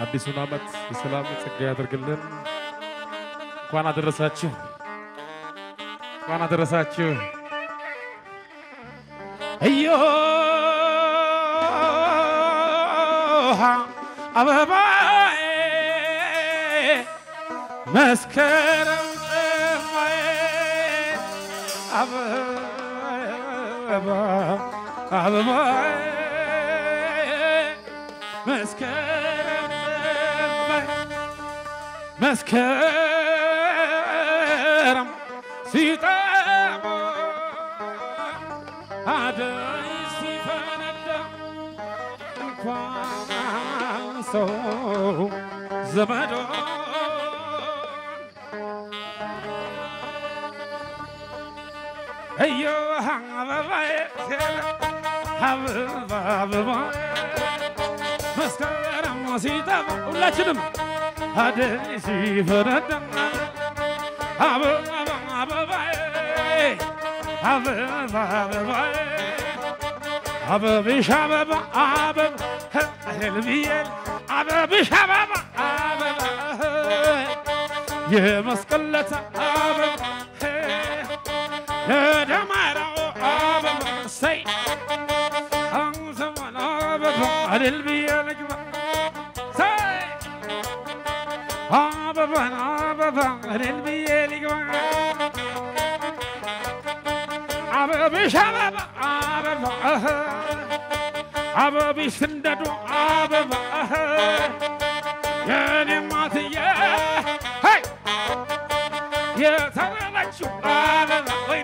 አዲሱን ዓመት የሰላም ጸጋ ያደርግልን። እንኳን አደረሳችሁ፣ እንኳን አደረሳችሁ። እዮሃ አበባዬ መስከረም ጠባዬ አበባ አበባዬ መስከረም ጠባዬ መስከረም ሲጠባ አደይ ሲፈነዳ እንኳን ሰው ዘመዶ እዮ አበባዬ አበባ አበባዬ መስከረም ሲጠባ ሁላችንም አደይ ሲፈነዳ አበባ አበባዬ አበባ አበባዬ አበብሽ አበባ አበባ ህልብዬል አበብሽ አበባ አበባ የመስቀለታ አበባ የደማራው አበባ ሰይ አንሰማን አበባ ህልብዬ ልግባ ሰይ አበባን አበባ ህልብዬ ልግባ አበብሽ አበባ አበባ አበብሽ ስንደዶ አበባ የኔ ማትዬ ሄይ የተበለችው አበባ ወይኔ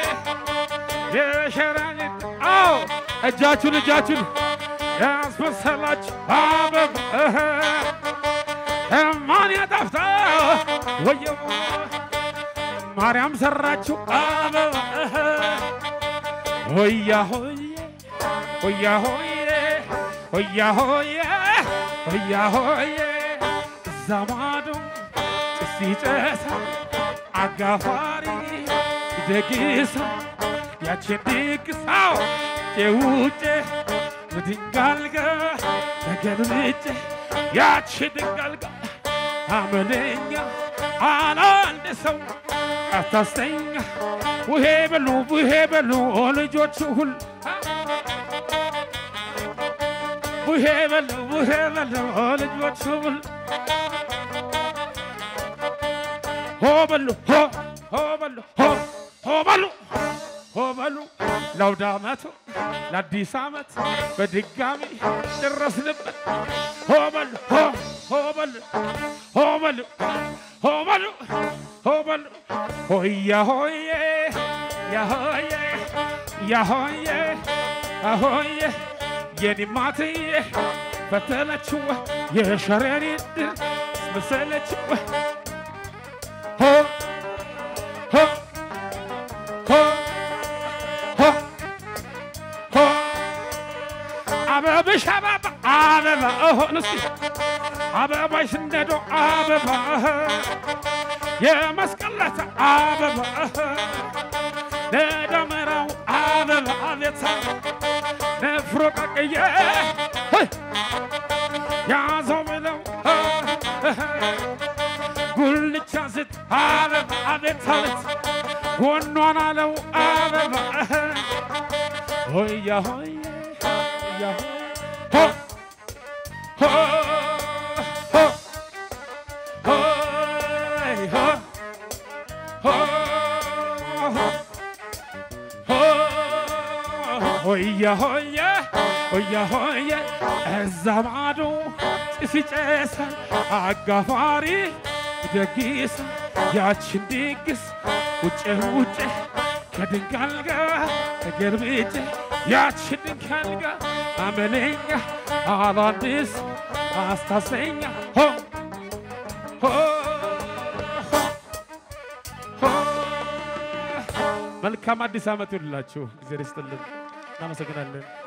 የሸራኒት አዎ እጃችሁን እጃችሁን ያስመሰላችሁ አበባ ማን ያጠፍታ ወየው ማርያም ሰራችሁ አበባ ሆያ ሆዬ ሆያ ሆዬ ሆያ ሆዬ ሆያ ሆዬ እዛ ማዶ ጭስ ይጨሳል አጋፋሪ ይደግሳ ያችን ድግሳው ጭውጭ በድንጋልጋ ተገልብጬ ያቺ ድንጋልጋ አመለኛ አላንድ ሰው አታስተኛ ውሄ በሉ ውሄ በሉ ልጆቹ ሁሉ ውሄ በሉ ውሄ በሉ ልጆቹ ሁሉ ሆ በሉ ሆ ሆ በሉ ሆ ሆ በሉ ሆ በሉ ለአውደ ዓመቱ ለአዲስ ዓመት በድጋሚ ደረስንበት። ሆ በሉ ሆ ሆ በሉ ሆ በሉ ሆ በሉ ሆ በሉ ሆያ ሆዬ ያሆዬ ያሆዬ አሆዬ የኒማትዬ ፈተነችው የሸረሪ ድል መሰለችው ሆ ሆ ሆ ሆ ሆ አበብሽ አበባ አበባ እሆን እስኪ አበባሽ እንደዶ አበባ የመስቀለታ አበባ ለደመራው አበባ ቤታ ነፍሮ ቀቅዬ ያዘው ብለው ጉልቻ ስት አበባ አቤት አቤት ጎኗን አለው አበባ ሆያ ሆዬ ሆያ ሆ ሆ ሆ ሆይ ሆ ሆ ሆያ ሆየ ሆያ ሆየ እዛ ማዶ ጭስ ይጨሳል አጋፋሪ ደግስ ያችን ድግስ ውጭ ውጭ ከድንጋል ጋር ተገልብጬ ያችን ድንጋል ጋር አመለኛ አላንድስ አስታሰኛ ሆ ሆ ሆ መልካም አዲስ ዓመት ይሁንላችሁ። እግዚአብሔር ይስጥልን። እናመሰግናለን።